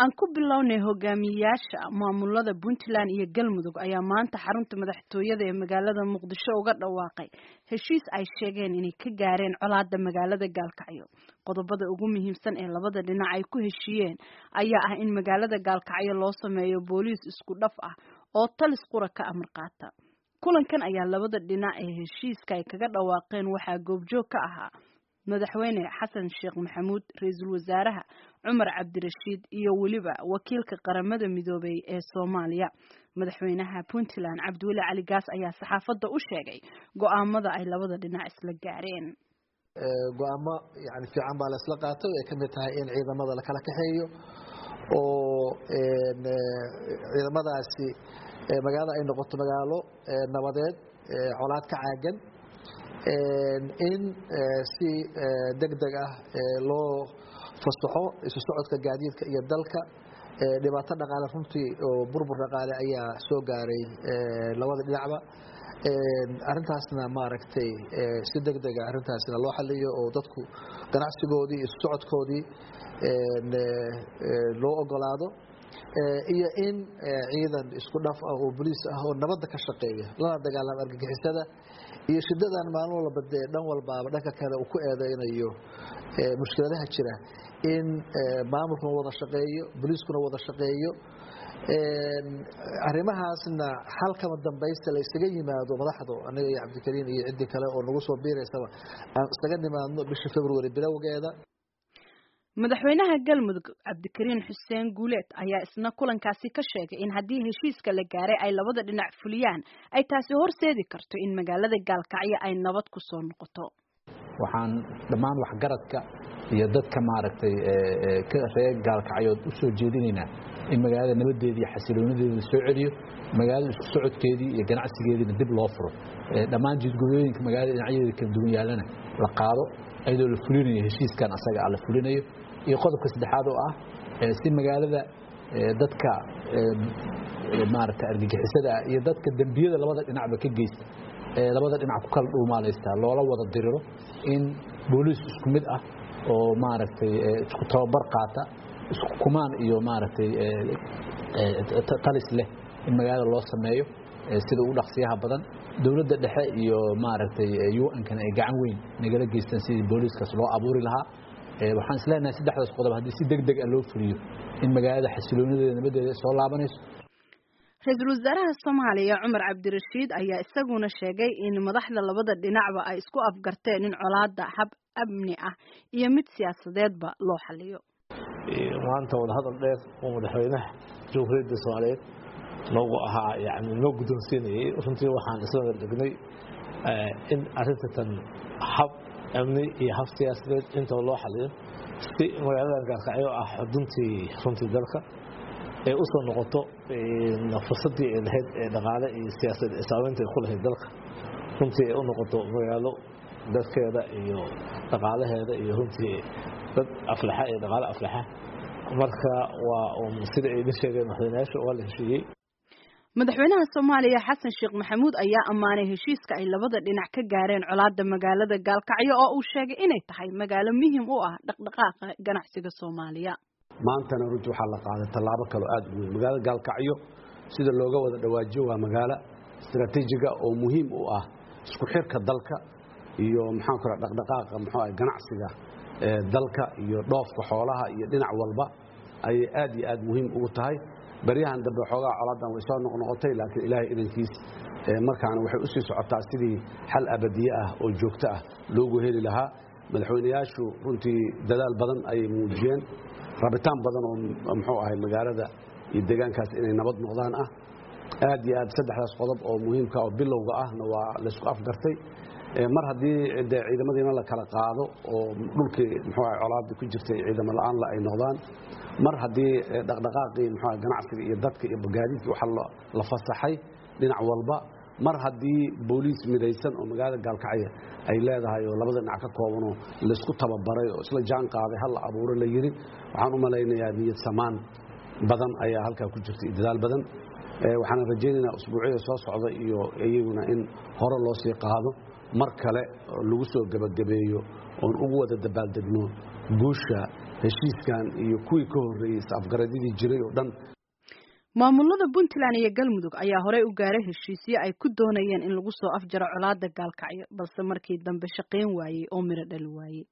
aan ku bilownay hogaamiyayaasha maamulada puntland iyo galmudug ayaa maanta xarunta madaxtooyada ee magaalada muqdisho uga dhawaaqay heshiis ay sheegeen inay ka gaareen colaada magaalada gaalkacyo qodobada ugu muhiimsan ee labada dhinac ay ku heshiiyeen ayaa ah in magaalada gaalkacyo loo sameeyo booliis isku dhaf ah oo talis qura ka amar qaata kulankan ayaa labada dhinac ee heshiiska ay kaga dhawaaqeen waxaa goobjoog ka ahaa madaxweyne xasan sheekh maxamuud ra-iisul wasaaraha cumar cabdirashiid iyo weliba wakiilka qaramada midoobay ee soomaaliya madaxweynaha puntland cabdiweli cali gaas ayaa saxaafadda u sheegay go-aamada ay labada dhinac isla gaareen go-aamo yani fiican baa la isla qaatay ay ka mid tahay in ciidamada lakala kaxeeyo oo ciidamadaasi magaalada ay noqoto magaalo nabadeed colaad ka caagan in si deg deg ah loo fasaxo isu socodka gaadiidka iyo dalka dhibaato dhaqaale runtii oo burbur dhaqaale ayaa soo gaaray labada dhinacba arintaasna maaragtay si deg dega arintaasna loo xaliyo oo dadku ganacsigoodii isu socodkoodii loo ogolaado iyo in ciidan isku dhaf ah oo boliis ah oo nabadda ka shaqeeya lana dagaalama argagixisada iyo shidadan maalin walba dee dhan walbaaba dhanka kale uu ku eedeynayo mushkiladaha jira in maamulkuna wada shaqeeyo boliiskuna wada shaqeeyo arrimahaasna xalkama dambaysta la isaga yimaado madaxdu aniga iyo cabdikariin iyo ciddii kale oo nagu soo biiraysaba aan isaga nimaadno bisha february bilowgeeda madaxweynaha galmudug cabdikariin xuseen guuleed ayaa isna kulankaasi ka sheegay in haddii heshiiska la gaaray ay labada dhinac fuliyaan ay taasi horseedi karto in magaalada gaalkacyo ay nabad ku soo noqoto waxaan dhammaan waxgaradka iyo dadka maaragtay ka reer gaalkacyood u soo jeedinaynaa in magaalada nabadeeda iyo xasiloonideeda la soo celiyo magaalada isku socodkeedii iyo ganacsigeediina dib loo furo dhammaan jidgudooyinka magaalada dhinacyadeeda kala duwan yaallana la qaado iyadoo la fulinayo heshiiskan asaga ah la fulinayo iyo qodobka saddexaad oo ah si magaalada dadka maaragta argagixisada ah iyo dadka dembiyada labada dhinacba ka geysta labada dhinac ku kala dhuumaalaysta loola wada diriro in booliis isku mid ah oo maaragtay isku tababar qaata isku kumaan iyo maaragtay talis leh in magaalada loo sameeyo sida ugu dhaqsiyaha badan dowladda dhexe iyo maaragtay un-kana ay gacan weyn nagala geystaan sidii booliiskaas loo abuuri lahaa waxaan isleenahay saddexdaas qodob haddii si deg deg ah loo fuliyo in magaalada xasiloonideeda nabadeeda soo laabanayso ra-iisul wasaaraha soomaaliya cumar cabdirashiid ayaa isaguna sheegay in madaxda labada dhinacba ay isku afgarteen in colaada hab amni ah iyo mid siyaasadeedba loo xaliyo maanta wadahadal dheer oo madaxweynaha jamhuuriyadda soomaaliyeed noogu ahaa yani noo guddoonsiinayay runtii waxaan isla wardhignay in arrinta tan hab amni iyo hab siyaasadeed intaba loo xaliyo si magaaladan gaalkacyo ah xuduntii runtii dalka ay u soo noqoto fursadii ay lahayd ee dhaqaale iyo siyaasad saameynta ay ku lahayd dalka runtii ay u noqoto magaalo dadkeeda iyo dhaqaalaheeda iyo runtii dad aflaxa iyo dhaqaale aflaxa marka waa sida ay idin sheegeen madaxweynayaasha waa la heshiiyey madaxweynaha soomaaliya xasan sheekh maxamuud ayaa ammaanay heshiiska ay labada dhinac ka gaareen colaada magaalada gaalkacyo oo uu sheegay inay tahay magaalo muhim u ah dhaqdhaqaaqa ganacsiga soomaaliya maantana runtii waxaa la qaaday tallaabo kaloo aad u weyn magaalada gaalkacyo sida looga wada dhawaajiyo waa magaalo istaraatiijiga oo muhiim u ah isku xirka dalka iyo maxaan ku raha dhaqdhaqaaqa muxuu ah ganacsiga dalka iyo dhoofka xoolaha iyo dhinac walba ayay aad iyo aad muhiim ugu tahay baryahan dambe xoogaa colaadan way soo noqnoqotay laakiin ilaahay idankiis markaana waxay u sii socotaa sidii xal abadiye ah oo joogto ah loogu heli lahaa madaxweynayaashu runtii dadaal badan ayay muujiyeen rabitaan badan oo muxuu ahay magaalada iyo deegaankaas inay nabad noqdaan ah aad iyo aad saddexdaas qodob oo muhiimka oo bilowga ahna waa laysku afgartay mar haddii de ciidamadiina la kala qaado oo dhulkii muxuu ahay colaadii ku jirtay ciidamo la-aanla ay noqdaan mar haddii dhaqdhaqaaqii muxuu ganacsiga iyo dadka iyo gaadiidkii waxa la fasaxay dhinac walba mar haddii booliis midaysan oo magaalada gaalkacya ay leedahay oo labada dhinac ka koobanoo laysku tababaray oo isla jaan qaaday hal la abuuro la yidhi waxaan u malaynayaa niyad samaan badan ayaa halkaa ku jirta iyo dadaal badan waxaan rajaynaynaa usbuucyada soo socda iyo iyaguna in hore loo sii qaado mar kale lagu soo gebagabeeyo oon ugu wada dabaaldegno guusha heshiiskan iyo kuwii ka horreeyey is-afgaradyadii jiray oo dhan maamulada puntland iyo galmudug ayaa horey u gaaray heshiisyo ay ku doonayeen in lagu soo afjaro colaada gaalkacyo balse markii dambe shaqayn waayey oo miro dhali waayey